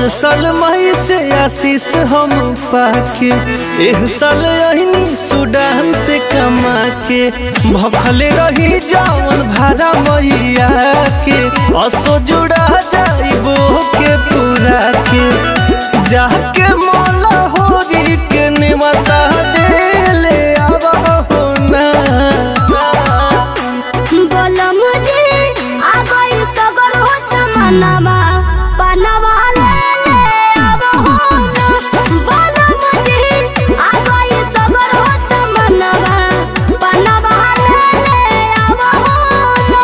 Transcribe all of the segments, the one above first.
साल मई से आशीष हम पाके एह साल अहिनी सुडान से कमा के भखले रही जावन भाड़ा मैया के असो जुड़ा जाइबो के पूरा के जाके मोला होरी के निमता देले आवा हो ना बोलो मुझे आ गई सगर हो समानवा बनवा ले ले अब हो ना बोलो मुझे आ गई सगर हो समानवा बनवा ले ले अब हो ना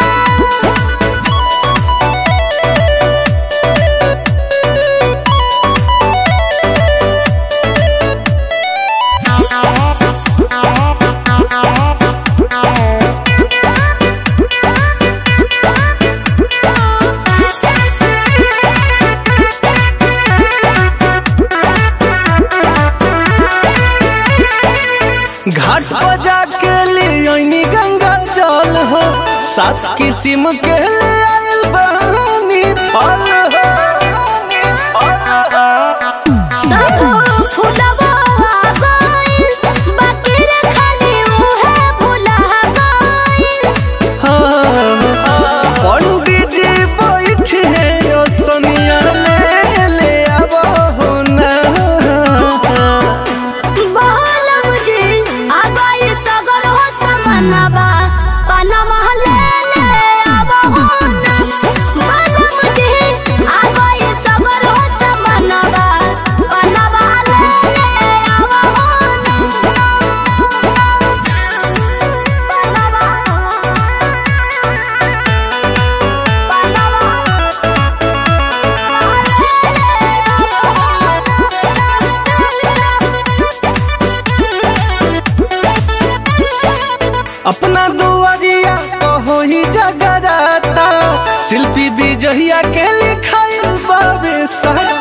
घाट पर जाके ले आईनी गंगा जल हो सात किस्म के ले आइल बहानी फल हो सब फुलवा गइल बाकी रे खाली उहे भुला गइल हाँ, पंडित जी बैठे हैं सनिया ले ले अब हो ना बोल मुझे आ गई सगर हो समानवा पनवा ले ले अब हो ना बोल मुझे आ गई सगर हो समानवा पनवा ले ले अब हो ना अपना दुआरिया कहो ही जगराता शिल्पी विजहिया के लिखाइल बाबे सारा